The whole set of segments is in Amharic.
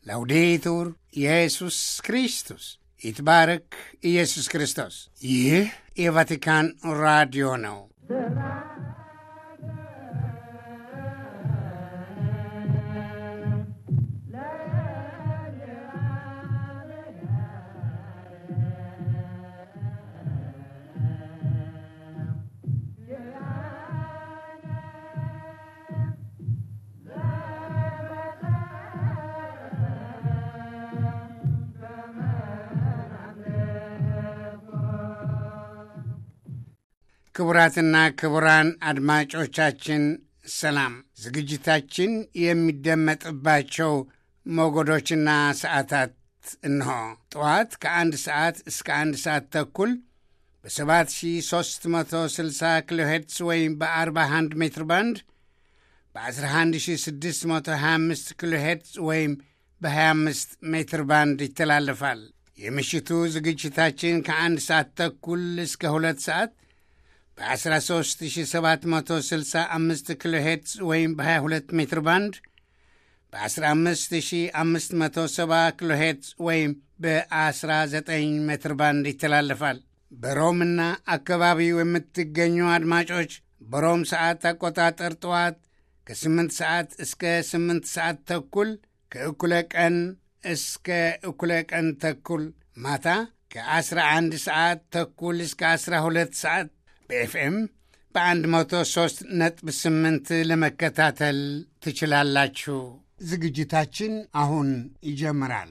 ላውዴቱር ኢየሱስ ክርስቶስ ይትባረክ ኢየሱስ ክርስቶስ። ይህ የቫቲካን ራዲዮ ነው። ክቡራትና ክቡራን አድማጮቻችን ሰላም። ዝግጅታችን የሚደመጥባቸው ሞገዶችና ሰዓታት እንሆ። ጠዋት ከአንድ ሰዓት እስከ አንድ ሰዓት ተኩል በ7360 ኪሎ ሄርትስ ወይም በ41 ሜትር ባንድ በ11625 ኪሎ ሄርትስ ወይም በ25 ሜትር ባንድ ይተላለፋል። የምሽቱ ዝግጅታችን ከአንድ ሰዓት ተኩል እስከ ሁለት ሰዓት በ13765 ኪሎ ሄርትዝ ወይም በ22 ሜትር ባንድ በ15570 ኪሎ ሄርትዝ ወይም በ19 ሜትር ባንድ ይተላለፋል። በሮምና አካባቢው የምትገኙ አድማጮች በሮም ሰዓት አቆጣጠር ጠዋት ከ8 ሰዓት እስከ 8 ሰዓት ተኩል ከእኩለ ቀን እስከ እኩለ ቀን ተኩል ማታ ከ11 ሰዓት ተኩል እስከ 12 ሰዓት በኤፍኤም በ103 ነጥብ 8 ለመከታተል ትችላላችሁ። ዝግጅታችን አሁን ይጀምራል።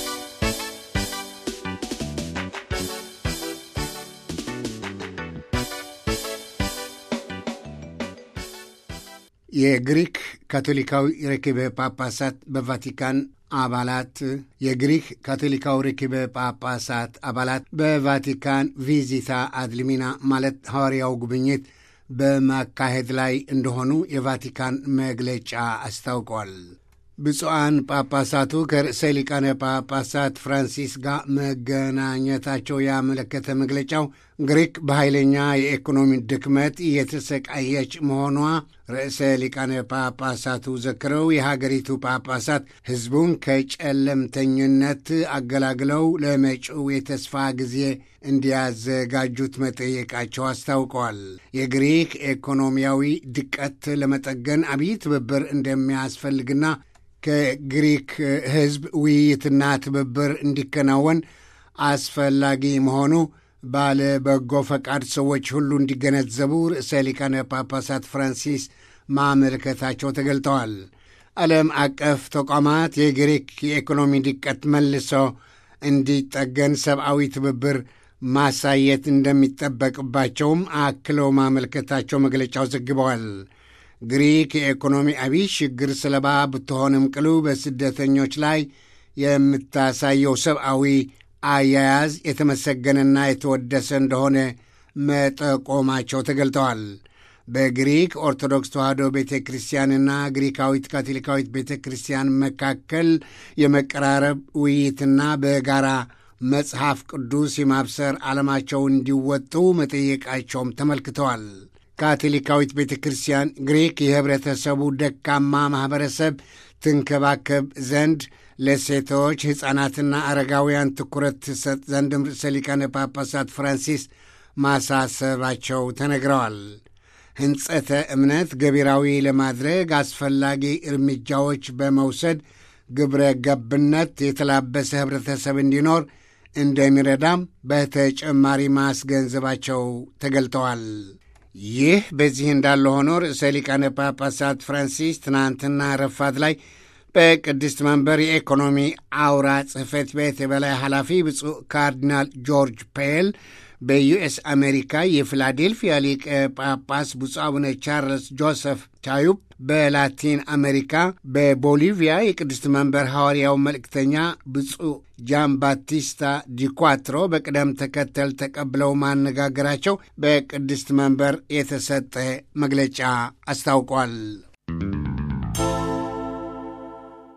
የግሪክ ካቶሊካዊ ርክበ ጳጳሳት በቫቲካን አባላት የግሪክ ካቶሊካዊ ርክበ ጳጳሳት አባላት በቫቲካን ቪዚታ አድልሚና ማለት ሐዋርያው ጉብኝት በማካሄድ ላይ እንደሆኑ የቫቲካን መግለጫ አስታውቋል። ብፁዓን ጳጳሳቱ ከርዕሰ ሊቃነ ጳጳሳት ፍራንሲስ ጋር መገናኘታቸው ያመለከተ መግለጫው ግሪክ በኃይለኛ የኢኮኖሚ ድክመት እየተሰቃየች መሆኗ ርዕሰ ሊቃነ ጳጳሳቱ ዘክረው የሀገሪቱ ጳጳሳት ሕዝቡን ከጨለምተኝነት አገላግለው ለመጪው የተስፋ ጊዜ እንዲያዘጋጁት መጠየቃቸው አስታውቀዋል። የግሪክ ኢኮኖሚያዊ ድቀት ለመጠገን አብይ ትብብር እንደሚያስፈልግና ከግሪክ ሕዝብ ውይይትና ትብብር እንዲከናወን አስፈላጊ መሆኑ ባለ በጎ ፈቃድ ሰዎች ሁሉ እንዲገነዘቡ ርዕሰ ሊቃነ ጳጳሳት ፍራንሲስ ማመልከታቸው ተገልጠዋል። ዓለም አቀፍ ተቋማት የግሪክ የኢኮኖሚ ድቀት መልሶ እንዲጠገን ሰብአዊ ትብብር ማሳየት እንደሚጠበቅባቸውም አክለው ማመልከታቸው መግለጫው ዘግበዋል። ግሪክ የኢኮኖሚ አብይ ችግር ሰለባ ብትሆንም ቅሉ በስደተኞች ላይ የምታሳየው ሰብአዊ አያያዝ የተመሰገነና የተወደሰ እንደሆነ መጠቆማቸው ተገልጠዋል። በግሪክ ኦርቶዶክስ ተዋሕዶ ቤተ ክርስቲያንና ግሪካዊት ካቶሊካዊት ቤተ ክርስቲያን መካከል የመቀራረብ ውይይትና በጋራ መጽሐፍ ቅዱስ የማብሰር ዓላማቸው እንዲወጡ መጠየቃቸውም ተመልክተዋል። ካቶሊካዊት ቤተ ክርስቲያን ግሪክ የኅብረተሰቡ ደካማ ማኅበረሰብ ትንከባከብ ዘንድ ለሴቶች ሕፃናትና አረጋውያን ትኩረት ትሰጥ ዘንድም ርዕሰ ሊቃነ ጳጳሳት ፍራንሲስ ማሳሰባቸው ተነግረዋል። ሕንጸተ እምነት ገቢራዊ ለማድረግ አስፈላጊ እርምጃዎች በመውሰድ ግብረ ገብነት የተላበሰ ኅብረተሰብ እንዲኖር እንደሚረዳም በተጨማሪ ማስገንዘባቸው ተገልጠዋል። ይህ በዚህ እንዳለ ሆኖ ርዕሰ ሊቃነ ጳጳሳት ፍራንሲስ ትናንትና ረፋት ላይ በቅድስት መንበር የኢኮኖሚ አውራ ጽሕፈት ቤት የበላይ ኃላፊ ብፁዕ ካርዲናል ጆርጅ ፔል በዩኤስ አሜሪካ የፊላዴልፊያ ሊቀ ጳጳስ ብፁዕ አቡነ ቻርልስ ጆሰፍ ቻዩብ በላቲን አሜሪካ በቦሊቪያ የቅድስት መንበር ሐዋርያው መልእክተኛ ብፁዕ ጃን ባቲስታ ዲኳትሮ በቅደም ተከተል ተቀብለው ማነጋገራቸው በቅድስት መንበር የተሰጠ መግለጫ አስታውቋል።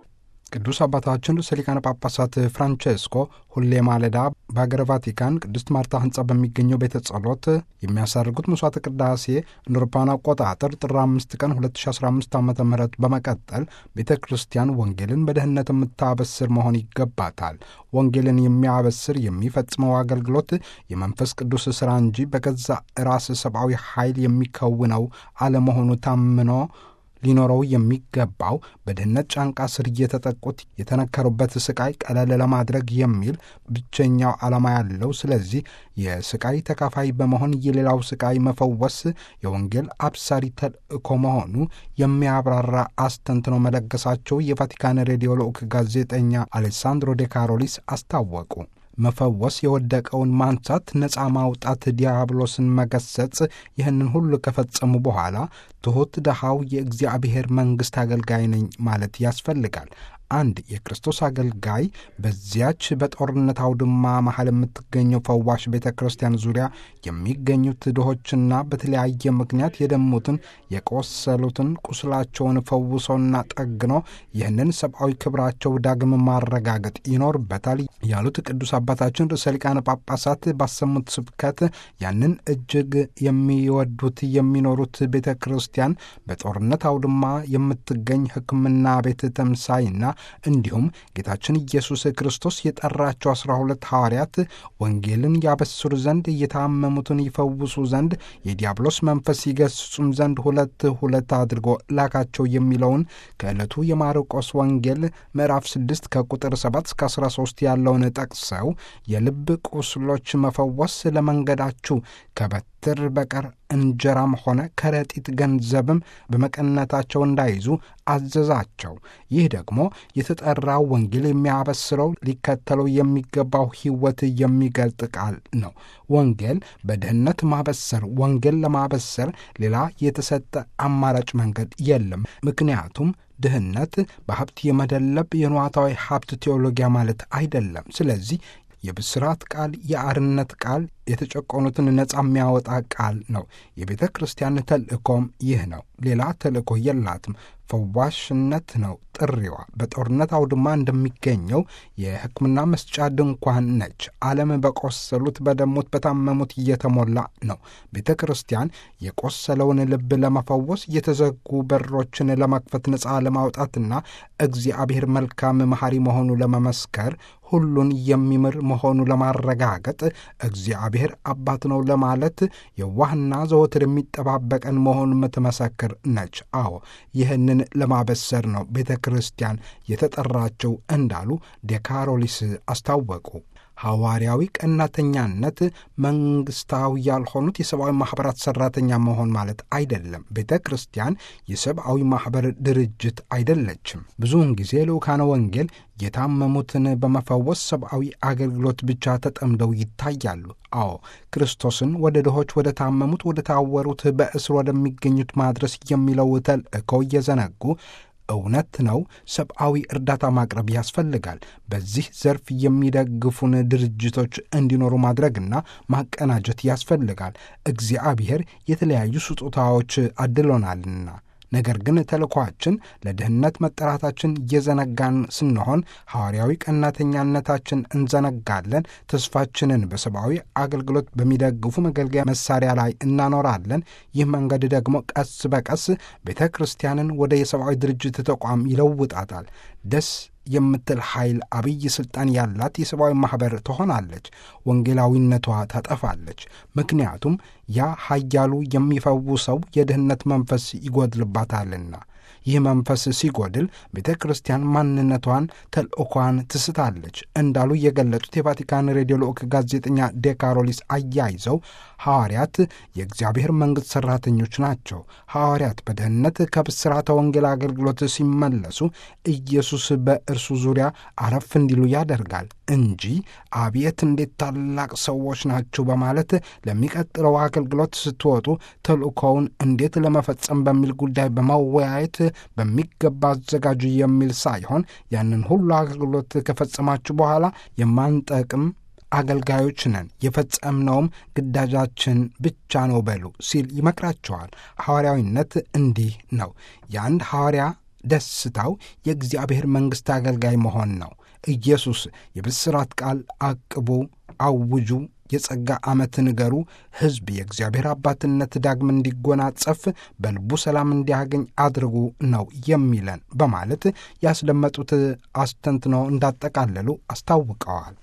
ቅዱስ አባታችን ርዕሰ ሊቃነ ጳጳሳት ፍራንቼስኮ ሁሌ ማለዳ በሀገረ ቫቲካን ቅድስት ማርታ ሕንጻ በሚገኘው ቤተ ጸሎት የሚያሳርጉት መስዋዕተ ቅዳሴ እንደ አውሮፓውያን አቆጣጠር ጥር አምስት ቀን 2015 ዓ ም በመቀጠል ቤተ ክርስቲያን ወንጌልን በደህንነት የምታበስር መሆን ይገባታል። ወንጌልን የሚያበስር የሚፈጽመው አገልግሎት የመንፈስ ቅዱስ ሥራ እንጂ በገዛ ራስ ሰብአዊ ኃይል የሚከውነው አለመሆኑ ታምኖ ሊኖረው የሚገባው በድህነት ጫንቃ ስር እየተጠቁት የተነከሩበት ስቃይ ቀለል ለማድረግ የሚል ብቸኛው ዓላማ ያለው። ስለዚህ የስቃይ ተካፋይ በመሆን የሌላው ስቃይ መፈወስ የወንጌል አብሳሪ ተልእኮ መሆኑ የሚያብራራ አስተንትኖ መለገሳቸው የቫቲካን ሬዲዮ ልዑክ ጋዜጠኛ አሌሳንድሮ ዴ ካሮሊስ አስታወቁ። መፈወስ፣ የወደቀውን ማንሳት፣ ነፃ ማውጣት፣ ዲያብሎስን መገሰጽ፣ ይህንን ሁሉ ከፈጸሙ በኋላ ትሑት ድሃው የእግዚአብሔር መንግሥት አገልጋይ ነኝ ማለት ያስፈልጋል። አንድ የክርስቶስ አገልጋይ በዚያች በጦርነት አውድማ መሀል የምትገኘው ፈዋሽ ቤተ ክርስቲያን ዙሪያ የሚገኙት ድሆችና በተለያየ ምክንያት የደሙትን የቆሰሉትን ቁስላቸውን ፈውሶና ጠግኖ ይህንን ሰብአዊ ክብራቸው ዳግም ማረጋገጥ ይኖርበታል ያሉት ቅዱስ አባታችን ርዕሰ ሊቃነ ጳጳሳት ባሰሙት ስብከት ያንን እጅግ የሚወዱት የሚኖሩት ቤተ ክርስቲያን በጦርነት አውድማ የምትገኝ ሕክምና ቤት ተምሳይና እንዲሁም ጌታችን ኢየሱስ ክርስቶስ የጠራቸው አስራ ሁለት ሐዋርያት ወንጌልን ያበስሩ ዘንድ እየታመሙትን ይፈውሱ ዘንድ የዲያብሎስ መንፈስ ይገስጹም ዘንድ ሁለት ሁለት አድርጎ ላካቸው የሚለውን ከዕለቱ የማርቆስ ወንጌል ምዕራፍ 6 ከቁጥር 7 እስከ 13 ያለውን ጠቅሰው የልብ ቁስሎች መፈወስ ለመንገዳችሁ ከበትር በቀር እንጀራም ሆነ ከረጢት ገንዘብም በመቀነታቸው እንዳይዙ አዘዛቸው። ይህ ደግሞ የተጠራው ወንጌል የሚያበስረው ሊከተለው የሚገባው ሕይወት የሚገልጥ ቃል ነው። ወንጌል በድህነት ማበሰር፣ ወንጌል ለማበሰር ሌላ የተሰጠ አማራጭ መንገድ የለም። ምክንያቱም ድህነት በሀብት የመደለብ የነዋታዊ ሀብት ቴዎሎጊያ ማለት አይደለም። ስለዚህ የብስራት ቃል፣ የአርነት ቃል፣ የተጨቆኑትን ነፃ የሚያወጣ ቃል ነው። የቤተ ክርስቲያን ተልእኮም ይህ ነው። ሌላ ተልእኮ የላትም። ፈዋሽነት ነው ጥሪዋ። በጦርነት አውድማ እንደሚገኘው የሕክምና መስጫ ድንኳን ነች። ዓለም በቆሰሉት፣ በደሙት፣ በታመሙት እየተሞላ ነው። ቤተ ክርስቲያን የቆሰለውን ልብ ለመፈወስ የተዘጉ በሮችን ለመክፈት ነፃ ለማውጣትና እግዚአብሔር መልካም መሐሪ መሆኑ ለመመስከር ሁሉን የሚምር መሆኑ ለማረጋገጥ እግዚአብሔር አባት ነው ለማለት የዋህና ዘወትር የሚጠባበቀን መሆኑን የምትመሰክር ነች። አዎ ይህንን ለማበሰር ነው ቤተ ክርስቲያን የተጠራችው እንዳሉ ዴካሮሊስ አስታወቁ። ሐዋርያዊ ቀናተኛነት መንግሥታዊ ያልሆኑት የሰብአዊ ማኅበራት ሠራተኛ መሆን ማለት አይደለም። ቤተ ክርስቲያን የሰብአዊ ማኅበር ድርጅት አይደለችም። ብዙውን ጊዜ ልዑካነ ወንጌል የታመሙትን በመፈወስ ሰብአዊ አገልግሎት ብቻ ተጠምደው ይታያሉ። አዎ ክርስቶስን ወደ ድሆች፣ ወደ ታመሙት፣ ወደ ታወሩት፣ በእስር ወደሚገኙት ማድረስ የሚለው ተልእኮ እየዘነጉ እውነት ነው። ሰብአዊ እርዳታ ማቅረብ ያስፈልጋል። በዚህ ዘርፍ የሚደግፉን ድርጅቶች እንዲኖሩ ማድረግና ማቀናጀት ያስፈልጋል። እግዚአብሔር የተለያዩ ስጦታዎች አድሎናልና ነገር ግን ተልኳችን ለድህነት መጠራታችን እየዘነጋን ስንሆን ሐዋርያዊ ቀናተኛነታችን እንዘነጋለን። ተስፋችንን በሰብአዊ አገልግሎት በሚደግፉ መገልገያ መሳሪያ ላይ እናኖራለን። ይህ መንገድ ደግሞ ቀስ በቀስ ቤተ ክርስቲያንን ወደ የሰብአዊ ድርጅት ተቋም ይለውጣታል። ደስ የምትል ኃይል አብይ ሥልጣን ያላት የሰብአዊ ማኅበር ትሆናለች። ወንጌላዊነቷ ታጠፋለች። ምክንያቱም ያ ኃያሉ የሚፈውሰው የድህነት መንፈስ ይጎድልባታልና። ይህ መንፈስ ሲጎድል ቤተ ክርስቲያን ማንነቷን፣ ተልእኳን ትስታለች እንዳሉ የገለጹት የቫቲካን ሬዲዮ ልዑክ ጋዜጠኛ ዴካሮሊስ አያይዘው ሐዋርያት የእግዚአብሔር መንግሥት ሠራተኞች ናቸው። ሐዋርያት በደህንነት ከብስራተ ወንጌል አገልግሎት ሲመለሱ ኢየሱስ በእርሱ ዙሪያ አረፍ እንዲሉ ያደርጋል እንጂ አቤት እንዴት ታላቅ ሰዎች ናቸው በማለት ለሚቀጥለው አገልግሎት ስትወጡ ተልእኮውን እንዴት ለመፈጸም በሚል ጉዳይ በመወያየት በሚገባ አዘጋጁ የሚል ሳይሆን ያንን ሁሉ አገልግሎት ከፈጸማችሁ በኋላ የማንጠቅም አገልጋዮች ነን፣ የፈጸምነውም ግዳጃችን ብቻ ነው በሉ ሲል ይመክራቸዋል። ሐዋርያዊነት እንዲህ ነው። የአንድ ሐዋርያ ደስታው የእግዚአብሔር መንግሥት አገልጋይ መሆን ነው። ኢየሱስ የብስራት ቃል አቅቡ፣ አውጁ፣ የጸጋ ዓመት ንገሩ፣ ሕዝብ የእግዚአብሔር አባትነት ዳግም እንዲጎናጸፍ በልቡ ሰላም እንዲያገኝ አድርጉ ነው የሚለን በማለት ያስደመጡት አስተንትነው እንዳጠቃለሉ አስታውቀዋል።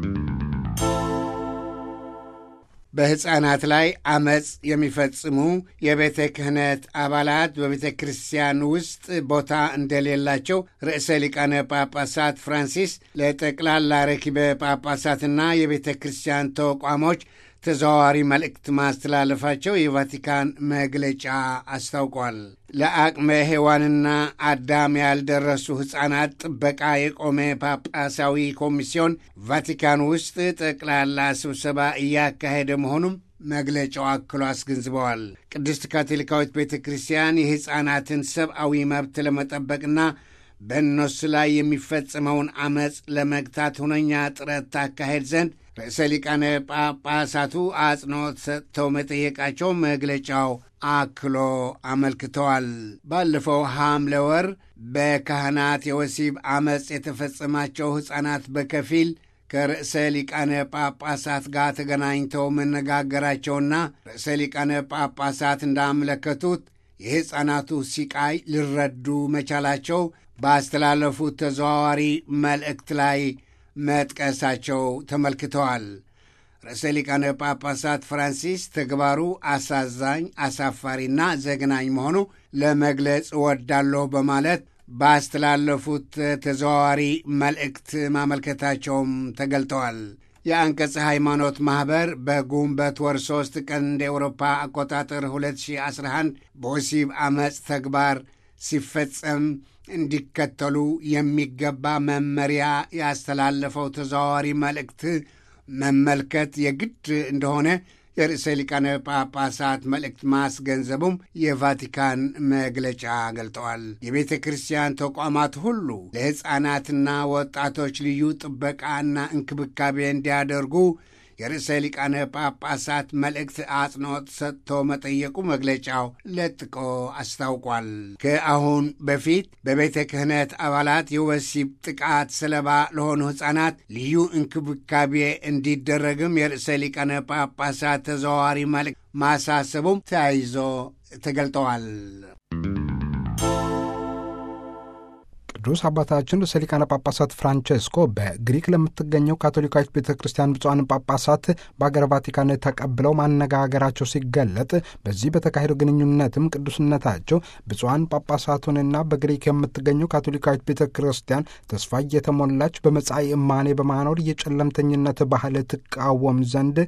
በሕፃናት ላይ አመፅ የሚፈጽሙ የቤተ ክህነት አባላት በቤተ ክርስቲያን ውስጥ ቦታ እንደሌላቸው ርዕሰ ሊቃነ ጳጳሳት ፍራንሲስ ለጠቅላላ ረኪበ ጳጳሳትና የቤተ ክርስቲያን ተቋሞች ተዘዋዋሪ መልእክት ማስተላለፋቸው የቫቲካን መግለጫ አስታውቋል። ለአቅመ ሔዋንና አዳም ያልደረሱ ሕፃናት ጥበቃ የቆመ ጳጳሳዊ ኮሚስዮን ቫቲካን ውስጥ ጠቅላላ ስብሰባ እያካሄደ መሆኑም መግለጫው አክሎ አስገንዝበዋል። ቅድስት ካቶሊካዊት ቤተ ክርስቲያን የሕፃናትን ሰብአዊ መብት ለመጠበቅና በእነሱ ላይ የሚፈጽመውን ዐመፅ ለመግታት ሁነኛ ጥረት ታካሄድ ዘንድ ርዕሰ ሊቃነ ጳጳሳቱ አጽንዖት ሰጥተው መጠየቃቸው መግለጫው አክሎ አመልክተዋል። ባለፈው ሐምሌ ወር በካህናት የወሲብ ዐመፅ የተፈጸማቸው ሕፃናት በከፊል ከርዕሰ ሊቃነ ጳጳሳት ጋር ተገናኝተው መነጋገራቸውና ርዕሰ ሊቃነ ጳጳሳት እንዳመለከቱት የሕፃናቱ ሲቃይ ሊረዱ መቻላቸው ባስተላለፉት ተዘዋዋሪ መልእክት ላይ መጥቀሳቸው ተመልክተዋል። ርዕሰ ሊቃነ ጳጳሳት ፍራንሲስ ተግባሩ አሳዛኝ፣ አሳፋሪና ዘግናኝ መሆኑ ለመግለጽ እወዳለሁ በማለት ባስተላለፉት ተዘዋዋሪ መልእክት ማመልከታቸውም ተገልጠዋል። የአንቀጸ ሃይማኖት ማኅበር በጉንበት ወር ሦስት ቀን እንደ ኤውሮፓ አቆጣጠር 2011 በወሲብ ዐመፅ ተግባር ሲፈጸም እንዲከተሉ የሚገባ መመሪያ ያስተላለፈው ተዘዋዋሪ መልእክት መመልከት የግድ እንደሆነ የርዕሰ ሊቃነ ጳጳሳት መልእክት ማስገንዘቡም የቫቲካን መግለጫ ገልጠዋል። የቤተ ክርስቲያን ተቋማት ሁሉ ለሕፃናትና ወጣቶች ልዩ ጥበቃና እንክብካቤ እንዲያደርጉ የርዕሰ ሊቃነ ጳጳሳት መልእክት አጽንዖት ሰጥቶ መጠየቁ መግለጫው ለጥቆ አስታውቋል። ከአሁን በፊት በቤተ ክህነት አባላት የወሲብ ጥቃት ሰለባ ለሆኑ ሕፃናት ልዩ እንክብካቤ እንዲደረግም የርዕሰ ሊቃነ ጳጳሳት ተዘዋዋሪ መልእክት ማሳሰቡም ተያይዞ ተገልጠዋል። ቅዱስ አባታችን ርዕሰ ሊቃነ ጳጳሳት ፍራንቼስኮ በግሪክ ለምትገኘው ካቶሊካዊት ቤተ ክርስቲያን ብፁዓን ጳጳሳት በአገር ቫቲካን ተቀብለው ማነጋገራቸው ሲገለጥ በዚህ በተካሄደው ግንኙነትም ቅዱስነታቸው ብፁዓን ጳጳሳቱንና በግሪክ የምትገኘው ካቶሊካዊት ቤተ ክርስቲያን ተስፋ እየተሞላች በመጻኢ እማኔ በማኖር የጨለምተኝነት ባህል ትቃወም ዘንድ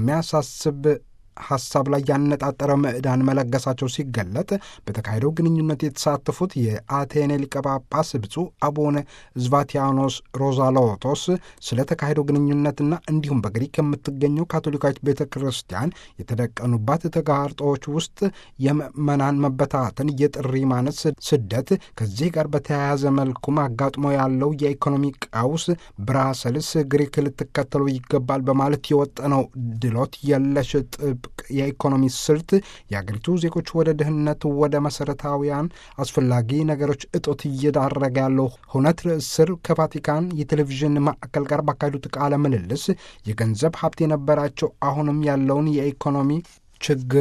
በሚያሳስብ ሐሳብ ላይ ያነጣጠረ ምዕዳን መለገሳቸው ሲገለጥ በተካሄደው ግንኙነት የተሳተፉት የአቴኔ ሊቀ ጳጳስ ብፁዕ አቡነ ዝቫቲያኖስ ሮዛሎቶስ ስለ ተካሄደው ግንኙነትና እንዲሁም በግሪክ የምትገኘው ካቶሊካዊት ቤተ ክርስቲያን የተደቀኑባት ተጋርጦዎች ውስጥ የምዕመናን መበታተን፣ የጥሪ ማነስ፣ ስደት ከዚህ ጋር በተያያዘ መልኩም አጋጥሞ ያለው የኢኮኖሚ ቀውስ ብራሰልስ ግሪክ ልትከተሉ ይገባል በማለት የወጠነው ድሎት የለሽ ጥብ የኢኮኖሚ ስልት የአገሪቱ ዜጎች ወደ ድህነት፣ ወደ መሰረታዊያን አስፈላጊ ነገሮች እጦት እየዳረገ ያለው ሁነት ርዕስ ስር ከቫቲካን የቴሌቪዥን ማዕከል ጋር ባካሄዱት ቃለ ምልልስ የገንዘብ ሀብት የነበራቸው አሁንም ያለውን የኢኮኖሚ ችግር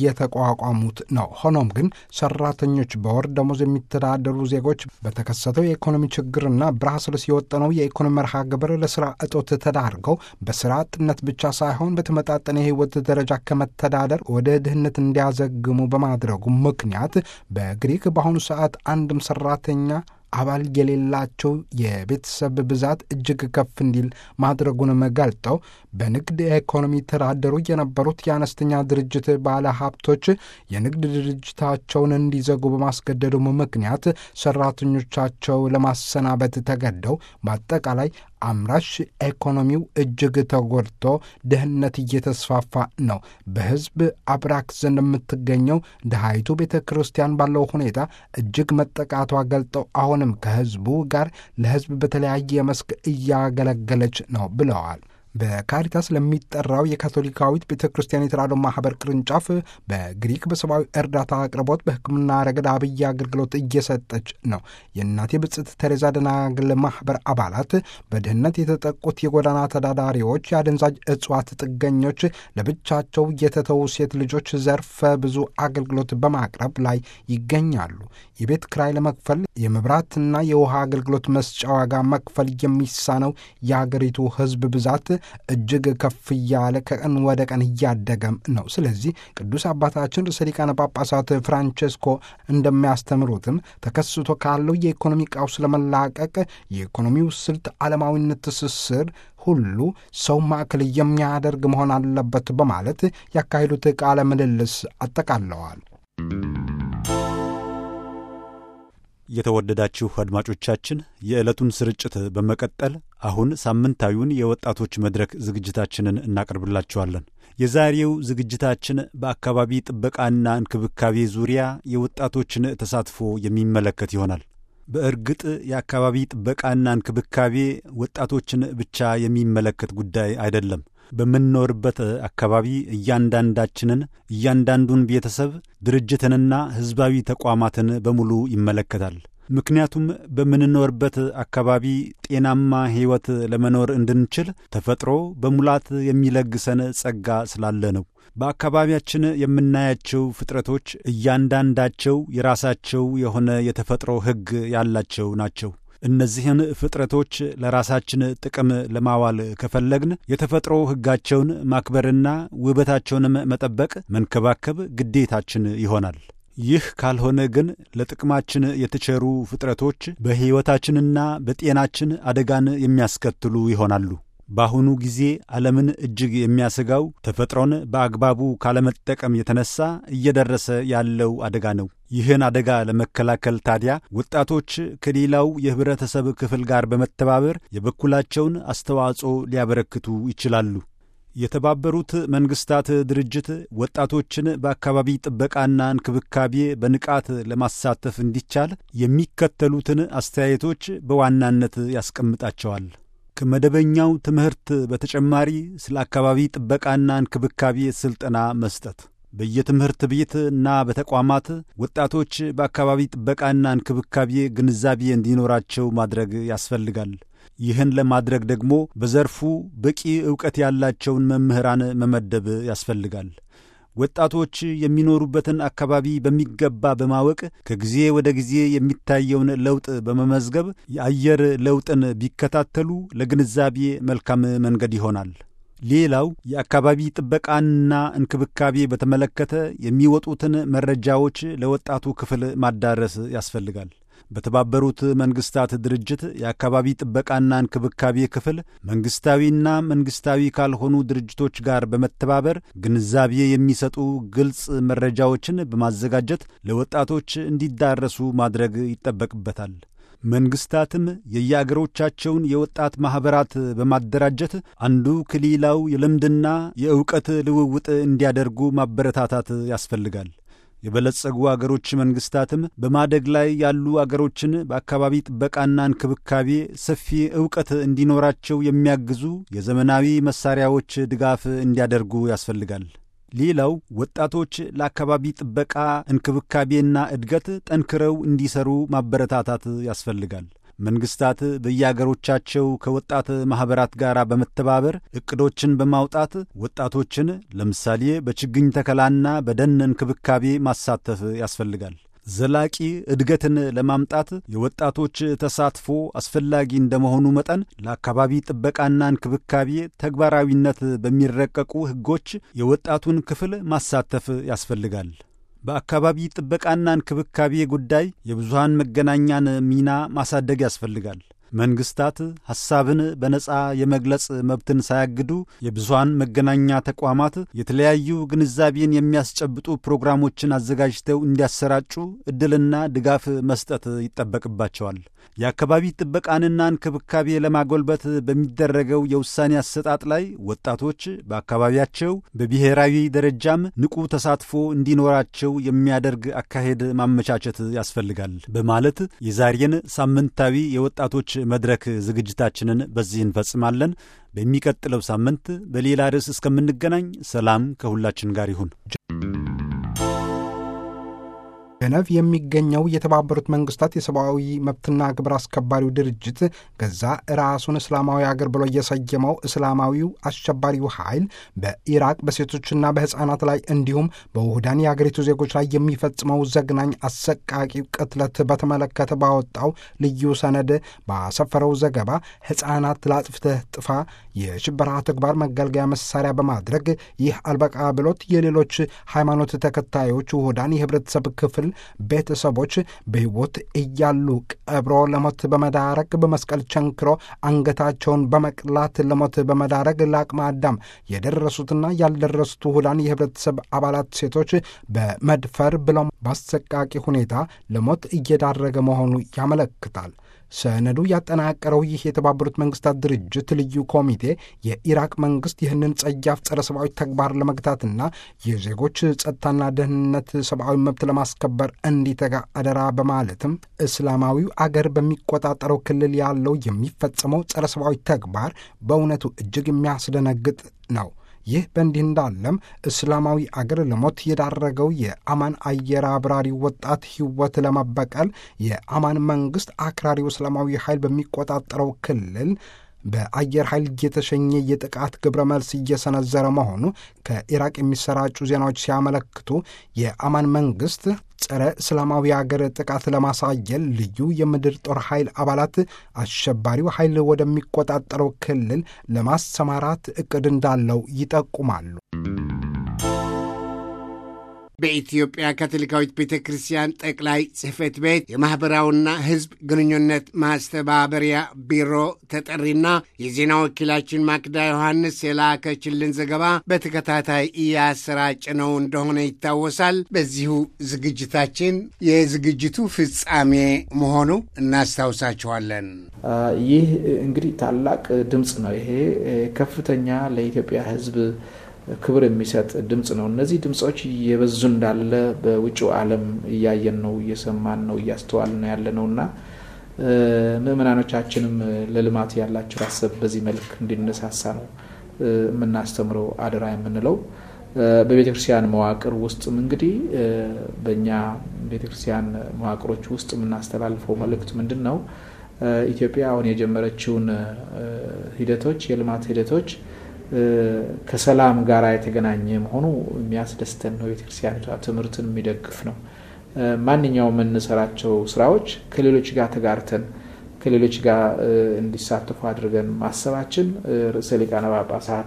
እየተቋቋሙት ነው። ሆኖም ግን ሰራተኞች በወር ደሞዝ የሚተዳደሩ ዜጎች በተከሰተው የኢኮኖሚ ችግርና ብራስልስ የወጠነው የኢኮኖሚ መርሃ ግብር ለስራ እጦት ተዳርገው በስራ አጥነት ብቻ ሳይሆን በተመጣጠነ የህይወት ደረጃ ከመተዳደር ወደ ድህነት እንዲያዘግሙ በማድረጉ ምክንያት በግሪክ በአሁኑ ሰዓት አንድም ሰራተኛ አባል የሌላቸው የቤተሰብ ብዛት እጅግ ከፍ እንዲል ማድረጉንም ገልጠው በንግድ ኢኮኖሚ ተዳደሩ የነበሩት የአነስተኛ ድርጅት ባለ ሀብቶች የንግድ ድርጅታቸውን እንዲዘጉ በማስገደዱም ምክንያት ሰራተኞቻቸው ለማሰናበት ተገደው በአጠቃላይ አምራች ኢኮኖሚው እጅግ ተጎድቶ ድህነት እየተስፋፋ ነው። በህዝብ አብራክ ዘንድ የምትገኘው ድሃይቱ ቤተ ክርስቲያን ባለው ሁኔታ እጅግ መጠቃቷ ገልጠው አሁንም ከህዝቡ ጋር ለህዝብ በተለያየ መስክ እያገለገለች ነው ብለዋል። በካሪታስ ለሚጠራው የካቶሊካዊት ቤተ ክርስቲያን የተራድኦ ማህበር ቅርንጫፍ በግሪክ በሰብአዊ እርዳታ አቅርቦት በሕክምና ረገድ አብይ አገልግሎት እየሰጠች ነው። የእናቴ ብጽዕት ቴሬዛ ደናግል ማህበር አባላት በድህነት የተጠቁት የጎዳና ተዳዳሪዎች፣ የአደንዛዥ እጽዋት ጥገኞች፣ ለብቻቸው የተተዉ ሴት ልጆች ዘርፈ ብዙ አገልግሎት በማቅረብ ላይ ይገኛሉ። የቤት ክራይ ለመክፈል የመብራትና የውሃ አገልግሎት መስጫ ዋጋ መክፈል የሚሳነው የአገሪቱ ሕዝብ ብዛት እጅግ ከፍ እያለ ከቀን ወደ ቀን እያደገም ነው። ስለዚህ ቅዱስ አባታችን ርዕሰ ሊቃነ ጳጳሳት ፍራንቼስኮ እንደሚያስተምሩትም ተከስቶ ካለው የኢኮኖሚ ቀውስ ለመላቀቅ የኢኮኖሚው ስልት ዓለማዊነት ትስስር ሁሉ ሰው ማዕከል የሚያደርግ መሆን አለበት በማለት ያካሄዱት ቃለ ምልልስ አጠቃለዋል። የተወደዳችሁ አድማጮቻችን የዕለቱን ስርጭት በመቀጠል አሁን ሳምንታዊውን የወጣቶች መድረክ ዝግጅታችንን እናቀርብላችኋለን። የዛሬው ዝግጅታችን በአካባቢ ጥበቃና እንክብካቤ ዙሪያ የወጣቶችን ተሳትፎ የሚመለከት ይሆናል። በእርግጥ የአካባቢ ጥበቃና እንክብካቤ ወጣቶችን ብቻ የሚመለከት ጉዳይ አይደለም። በምንኖርበት አካባቢ እያንዳንዳችንን፣ እያንዳንዱን ቤተሰብ፣ ድርጅትንና ሕዝባዊ ተቋማትን በሙሉ ይመለከታል። ምክንያቱም በምንኖርበት አካባቢ ጤናማ ሕይወት ለመኖር እንድንችል ተፈጥሮ በሙላት የሚለግሰን ጸጋ ስላለ ነው። በአካባቢያችን የምናያቸው ፍጥረቶች እያንዳንዳቸው የራሳቸው የሆነ የተፈጥሮ ሕግ ያላቸው ናቸው። እነዚህን ፍጥረቶች ለራሳችን ጥቅም ለማዋል ከፈለግን የተፈጥሮ ሕጋቸውን ማክበርና ውበታቸውንም መጠበቅ፣ መንከባከብ ግዴታችን ይሆናል። ይህ ካልሆነ ግን ለጥቅማችን የተቸሩ ፍጥረቶች በሕይወታችንና በጤናችን አደጋን የሚያስከትሉ ይሆናሉ። በአሁኑ ጊዜ ዓለምን እጅግ የሚያሰጋው ተፈጥሮን በአግባቡ ካለመጠቀም የተነሳ እየደረሰ ያለው አደጋ ነው። ይህን አደጋ ለመከላከል ታዲያ ወጣቶች ከሌላው የኅብረተሰብ ክፍል ጋር በመተባበር የበኩላቸውን አስተዋጽኦ ሊያበረክቱ ይችላሉ። የተባበሩት መንግሥታት ድርጅት ወጣቶችን በአካባቢ ጥበቃና እንክብካቤ በንቃት ለማሳተፍ እንዲቻል የሚከተሉትን አስተያየቶች በዋናነት ያስቀምጣቸዋል። ከመደበኛው ትምህርት በተጨማሪ ስለ አካባቢ ጥበቃና እንክብካቤ ሥልጠና መስጠት፣ በየትምህርት ቤት እና በተቋማት ወጣቶች በአካባቢ ጥበቃና እንክብካቤ ግንዛቤ እንዲኖራቸው ማድረግ ያስፈልጋል። ይህን ለማድረግ ደግሞ በዘርፉ በቂ ዕውቀት ያላቸውን መምህራን መመደብ ያስፈልጋል። ወጣቶች የሚኖሩበትን አካባቢ በሚገባ በማወቅ ከጊዜ ወደ ጊዜ የሚታየውን ለውጥ በመመዝገብ የአየር ለውጥን ቢከታተሉ ለግንዛቤ መልካም መንገድ ይሆናል። ሌላው የአካባቢ ጥበቃንና እንክብካቤ በተመለከተ የሚወጡትን መረጃዎች ለወጣቱ ክፍል ማዳረስ ያስፈልጋል። በተባበሩት መንግስታት ድርጅት የአካባቢ ጥበቃና እንክብካቤ ክፍል መንግስታዊና መንግስታዊ ካልሆኑ ድርጅቶች ጋር በመተባበር ግንዛቤ የሚሰጡ ግልጽ መረጃዎችን በማዘጋጀት ለወጣቶች እንዲዳረሱ ማድረግ ይጠበቅበታል። መንግስታትም የየአገሮቻቸውን የወጣት ማኅበራት በማደራጀት አንዱ ከሌላው የልምድና የእውቀት ልውውጥ እንዲያደርጉ ማበረታታት ያስፈልጋል። የበለጸጉ አገሮች መንግስታትም በማደግ ላይ ያሉ አገሮችን በአካባቢ ጥበቃና እንክብካቤ ሰፊ ዕውቀት እንዲኖራቸው የሚያግዙ የዘመናዊ መሳሪያዎች ድጋፍ እንዲያደርጉ ያስፈልጋል። ሌላው ወጣቶች ለአካባቢ ጥበቃ እንክብካቤና እድገት ጠንክረው እንዲሰሩ ማበረታታት ያስፈልጋል። መንግስታት በየአገሮቻቸው ከወጣት ማኅበራት ጋር በመተባበር ዕቅዶችን በማውጣት ወጣቶችን ለምሳሌ በችግኝ ተከላና በደን እንክብካቤ ማሳተፍ ያስፈልጋል። ዘላቂ እድገትን ለማምጣት የወጣቶች ተሳትፎ አስፈላጊ እንደመሆኑ መጠን ለአካባቢ ጥበቃና እንክብካቤ ተግባራዊነት በሚረቀቁ ሕጎች የወጣቱን ክፍል ማሳተፍ ያስፈልጋል። በአካባቢ ጥበቃና እንክብካቤ ጉዳይ የብዙሃን መገናኛን ሚና ማሳደግ ያስፈልጋል። መንግስታት ሐሳብን በነጻ የመግለጽ መብትን ሳያግዱ የብዙሃን መገናኛ ተቋማት የተለያዩ ግንዛቤን የሚያስጨብጡ ፕሮግራሞችን አዘጋጅተው እንዲያሰራጩ ዕድልና ድጋፍ መስጠት ይጠበቅባቸዋል። የአካባቢ ጥበቃንና እንክብካቤ ለማጎልበት በሚደረገው የውሳኔ አሰጣጥ ላይ ወጣቶች በአካባቢያቸው በብሔራዊ ደረጃም ንቁ ተሳትፎ እንዲኖራቸው የሚያደርግ አካሄድ ማመቻቸት ያስፈልጋል በማለት የዛሬን ሳምንታዊ የወጣቶች መድረክ ዝግጅታችንን በዚህ እንፈጽማለን። በሚቀጥለው ሳምንት በሌላ ርዕስ እስከምንገናኝ ሰላም ከሁላችን ጋር ይሁን። ጀነቭ የሚገኘው የተባበሩት መንግስታት የሰብአዊ መብትና ግብር አስከባሪው ድርጅት ገዛ ራሱን እስላማዊ አገር ብሎ የሰየመው እስላማዊው አሸባሪው ኃይል በኢራቅ በሴቶችና በሕፃናት ላይ እንዲሁም በውህዳን የአገሪቱ ዜጎች ላይ የሚፈጽመው ዘግናኝ አሰቃቂ ቅትለት በተመለከተ ባወጣው ልዩ ሰነድ ባሰፈረው ዘገባ ሕፃናት ለአጥፍተህ ጥፋ የሽበራ ተግባር መገልገያ መሳሪያ በማድረግ ይህ አልበቃ ብሎት የሌሎች ሃይማኖት ተከታዮች ውህዳን የህብረተሰብ ክፍል ቤተሰቦች በሕይወት እያሉ ቀብሮ ለሞት በመዳረግ በመስቀል ቸንክሮ አንገታቸውን በመቅላት ለሞት በመዳረግ ለአቅመ አዳም የደረሱትና ያልደረሱት ውህዳን የህብረተሰብ አባላት ሴቶች በመድፈር ብሎም በአሰቃቂ ሁኔታ ለሞት እየዳረገ መሆኑ ያመለክታል። ሰነዱ ያጠናቀረው ይህ የተባበሩት መንግስታት ድርጅት ልዩ ኮሚቴ የኢራቅ መንግስት ይህንን ጸያፍ ጸረ ሰብአዊ ተግባር ለመግታትና የዜጎች ጸጥታና ደህንነት ሰብአዊ መብት ለማስከበር እንዲተጋ አደራ በማለትም እስላማዊው አገር በሚቆጣጠረው ክልል ያለው የሚፈጸመው ጸረ ሰብአዊ ተግባር በእውነቱ እጅግ የሚያስደነግጥ ነው። ይህ በእንዲህ እንዳለም እስላማዊ አገር ለሞት የዳረገው የአማን አየር አብራሪ ወጣት ሕይወት ለመበቀል የአማን መንግስት አክራሪው እስላማዊ ኃይል በሚቆጣጠረው ክልል በአየር ኃይል እየተሸኘ የጥቃት ግብረ መልስ እየሰነዘረ መሆኑ ከኢራቅ የሚሰራጩ ዜናዎች ሲያመለክቱ የአማን መንግስት ጸረ እስላማዊ አገር ጥቃት ለማሳየል ልዩ የምድር ጦር ኃይል አባላት አሸባሪው ኃይል ወደሚቆጣጠረው ክልል ለማሰማራት እቅድ እንዳለው ይጠቁማሉ። በኢትዮጵያ ካቶሊካዊት ቤተ ክርስቲያን ጠቅላይ ጽሕፈት ቤት የማኅበራዊና ሕዝብ ግንኙነት ማስተባበሪያ ቢሮ ተጠሪና የዜና ወኪላችን ማክዳ ዮሐንስ የላከችልን ዘገባ በተከታታይ እያሰራጭ ነው እንደሆነ ይታወሳል። በዚሁ ዝግጅታችን የዝግጅቱ ፍጻሜ መሆኑ እናስታውሳችኋለን። ይህ እንግዲህ ታላቅ ድምፅ ነው። ይሄ ከፍተኛ ለኢትዮጵያ ሕዝብ ክብር የሚሰጥ ድምፅ ነው። እነዚህ ድምፆች እየበዙ እንዳለ በውጭው ዓለም እያየን ነው፣ እየሰማን ነው፣ እያስተዋልን ነው ያለ ነው እና ምዕመናኖቻችንም ለልማት ያላቸው ሀሳብ በዚህ መልክ እንዲነሳሳ ነው የምናስተምረው አደራ የምንለው። በቤተ ክርስቲያን መዋቅር ውስጥም እንግዲህ በእኛ ቤተ ክርስቲያን መዋቅሮች ውስጥ የምናስተላልፈው መልእክት ምንድን ነው? ኢትዮጵያ አሁን የጀመረችውን ሂደቶች የልማት ሂደቶች ከሰላም ጋር የተገናኘ መሆኑ የሚያስደስተን ነው። ቤተክርስቲያኒቷ ትምህርትን የሚደግፍ ነው። ማንኛውም የምንሰራቸው ስራዎች ከሌሎች ጋር ተጋርተን ከሌሎች ጋር እንዲሳተፉ አድርገን ማሰባችን ርዕሰ ሊቃነ ጳጳሳት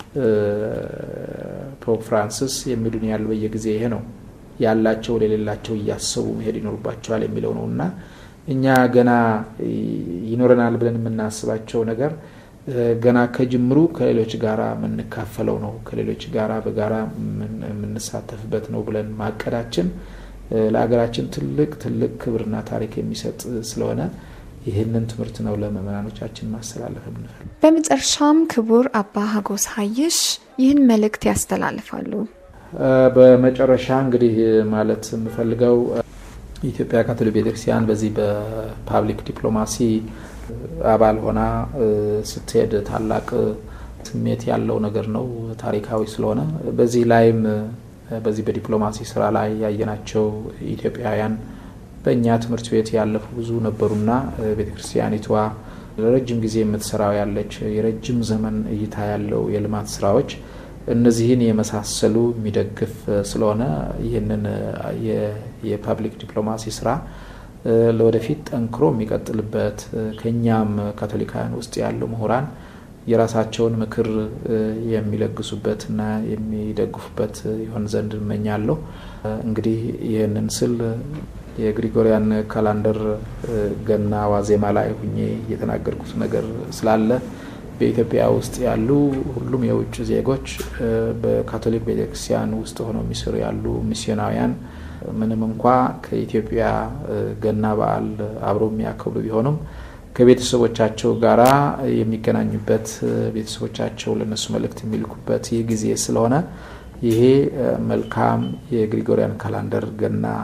ፖፕ ፍራንሲስ የሚሉን ያሉ በየጊዜ ይሄ ነው ያላቸው ለሌላቸው እያሰቡ መሄድ ይኖርባቸዋል የሚለው ነው እና እኛ ገና ይኖረናል ብለን የምናስባቸው ነገር ገና ከጅምሩ ከሌሎች ጋራ የምንካፈለው ነው፣ ከሌሎች ጋራ በጋራ የምንሳተፍበት ነው ብለን ማቀዳችን ለሀገራችን ትልቅ ትልቅ ክብርና ታሪክ የሚሰጥ ስለሆነ ይህንን ትምህርት ነው ለምእመናኖቻችን ማስተላለፍ የምንፈልግ። በመጨረሻም ክቡር አባ ሀጎስ ሀይሽ ይህን መልእክት ያስተላልፋሉ። በመጨረሻ እንግዲህ ማለት የምፈልገው የኢትዮጵያ ካቶሊክ ቤተክርስቲያን በዚህ በፓብሊክ ዲፕሎማሲ አባል ሆና ስትሄድ ታላቅ ስሜት ያለው ነገር ነው። ታሪካዊ ስለሆነ በዚህ ላይም በዚህ በዲፕሎማሲ ስራ ላይ ያየናቸው ኢትዮጵያውያን በእኛ ትምህርት ቤት ያለፉ ብዙ ነበሩና ቤተክርስቲያኒቷ ለረጅም ጊዜ የምትሰራው ያለች የረጅም ዘመን እይታ ያለው የልማት ስራዎች እነዚህን የመሳሰሉ የሚደግፍ ስለሆነ ይህንን የፓብሊክ ዲፕሎማሲ ስራ ለወደፊት ጠንክሮ የሚቀጥልበት ከእኛም ካቶሊካውያን ውስጥ ያሉ ምሁራን የራሳቸውን ምክር የሚለግሱበትና የሚደግፉበት ይሆን ዘንድ እመኛለሁ። እንግዲህ ይህንን ስል የግሪጎሪያን ካላንደር ገና ዋዜማ ላይ ሁኜ የተናገርኩት ነገር ስላለ በኢትዮጵያ ውስጥ ያሉ ሁሉም የውጭ ዜጎች በካቶሊክ ቤተክርስቲያን ውስጥ ሆነው የሚሰሩ ያሉ ሚስዮናውያን ምንም እንኳ ከኢትዮጵያ ገና በዓል አብሮ የሚያከብሩ ቢሆኑም ከቤተሰቦቻቸው ጋራ የሚገናኙበት ቤተሰቦቻቸው ለነሱ መልእክት የሚልኩበት ይህ ጊዜ ስለሆነ ይሄ መልካም የግሪጎሪያን ካላንደር ገና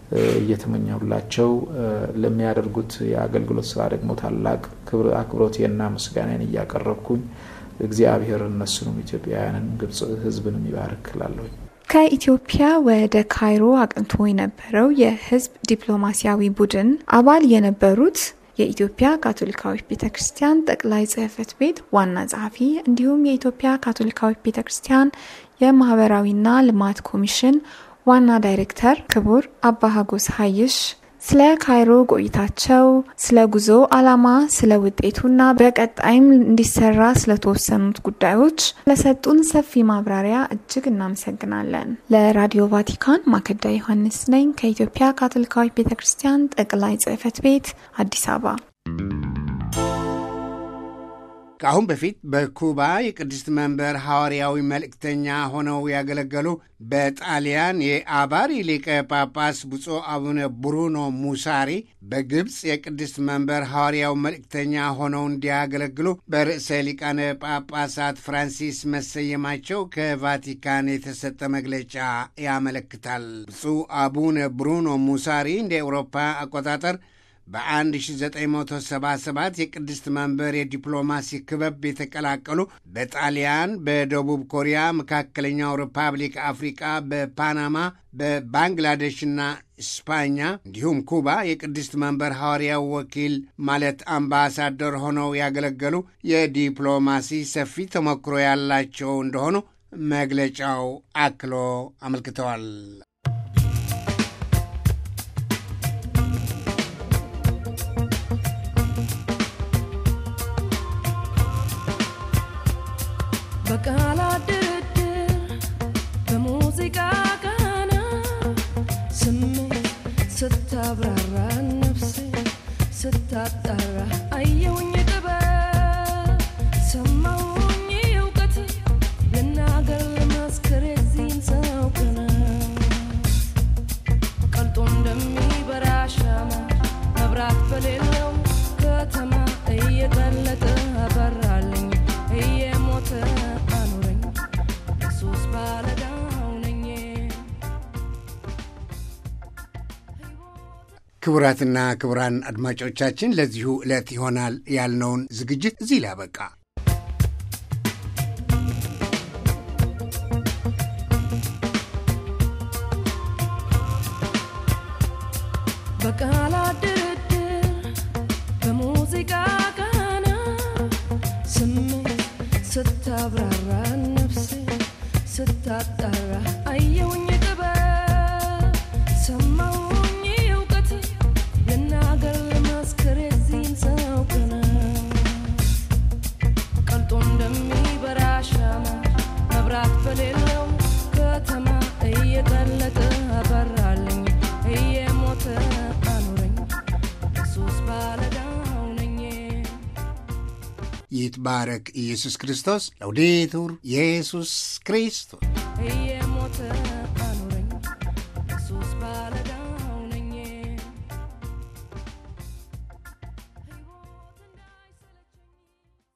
እየተመኘሁላቸው ለሚያደርጉት የአገልግሎት ስራ ደግሞ ታላቅ አክብሮቴና ምስጋናን እያቀረብኩኝ እግዚአብሔር እነሱንም ኢትዮጵያውያንን ግብጽ ሕዝብንም ይባርክ እላለሁኝ። ከኢትዮጵያ ወደ ካይሮ አቅንቶ የነበረው የህዝብ ዲፕሎማሲያዊ ቡድን አባል የነበሩት የኢትዮጵያ ካቶሊካዊት ቤተ ክርስቲያን ጠቅላይ ጽሕፈት ቤት ዋና ጸሐፊ እንዲሁም የኢትዮጵያ ካቶሊካዊት ቤተ ክርስቲያን የማህበራዊና ልማት ኮሚሽን ዋና ዳይሬክተር ክቡር አባ ሀጎስ ሀይሽ ስለ ካይሮ ቆይታቸው፣ ስለ ጉዞ ዓላማ፣ ስለ ውጤቱና በቀጣይም እንዲሰራ ስለተወሰኑት ጉዳዮች ለሰጡን ሰፊ ማብራሪያ እጅግ እናመሰግናለን። ለራዲዮ ቫቲካን ማከዳ ዮሐንስ ነኝ ከኢትዮጵያ ካቶሊካዊት ቤተ ክርስቲያን ጠቅላይ ጽሕፈት ቤት አዲስ አበባ። ከአሁን በፊት በኩባ የቅድስት መንበር ሐዋርያዊ መልእክተኛ ሆነው ያገለገሉ በጣሊያን የአባሪ ሊቀ ጳጳስ ብፁዕ አቡነ ብሩኖ ሙሳሪ በግብፅ የቅድስት መንበር ሐዋርያዊ መልእክተኛ ሆነው እንዲያገለግሉ በርዕሰ ሊቃነ ጳጳሳት ፍራንሲስ መሰየማቸው ከቫቲካን የተሰጠ መግለጫ ያመለክታል። ብፁዕ አቡነ ብሩኖ ሙሳሪ እንደ ኤውሮፓ አቆጣጠር በ1977 የቅድስት መንበር የዲፕሎማሲ ክበብ የተቀላቀሉ በጣሊያን፣ በደቡብ ኮሪያ፣ መካከለኛው ሪፐብሊክ አፍሪቃ፣ በፓናማ፣ በባንግላዴሽና ስፓኛ እንዲሁም ኩባ የቅድስት መንበር ሐዋርያው ወኪል ማለት አምባሳደር ሆነው ያገለገሉ የዲፕሎማሲ ሰፊ ተሞክሮ ያላቸው እንደሆኑ መግለጫው አክሎ አመልክተዋል። በቃላት ድርድር በሙዚቃ ቃና ስሜት ስታብራራ ነፍሴ ስታጣራ አየውኝ ጥበብ ሰማውኝ እውቀት ልናገር ልመስክር የዚህን ሰው ቅናት ቀልጦ እንደሚበራ ሻማ መብራት በሌለው ከተማ እየቀለጠ አበራልኝ እየሞተ አኖረኝ ኢየሱስ ባለዳው ነኝ። ክቡራትና ክቡራን አድማጮቻችን ለዚሁ ዕለት ይሆናል ያልነውን ዝግጅት እዚህ ላይ አበቃ። በቃላት ድርድር በሙዚቃ ቃና ስሜት ስታብራራ ነፍሴ ስታጣራ አየውኝ ጥበብ ሰማውኝ እውቀት ልናገር ልመስክር የዚህን ሰው ቅናት ቀልጦ እንደሚበራ ሻማ መብራት በሌለው ከተማ እየቀለጠ አበራልኝ እየሞተ አኖረኝ ኢየሱስ ባለዳው ነኝ። ይትባረክ ኢየሱስ ክርስቶስ። ለውዴቱር ኢየሱስ ክርስቶስ እየሞተ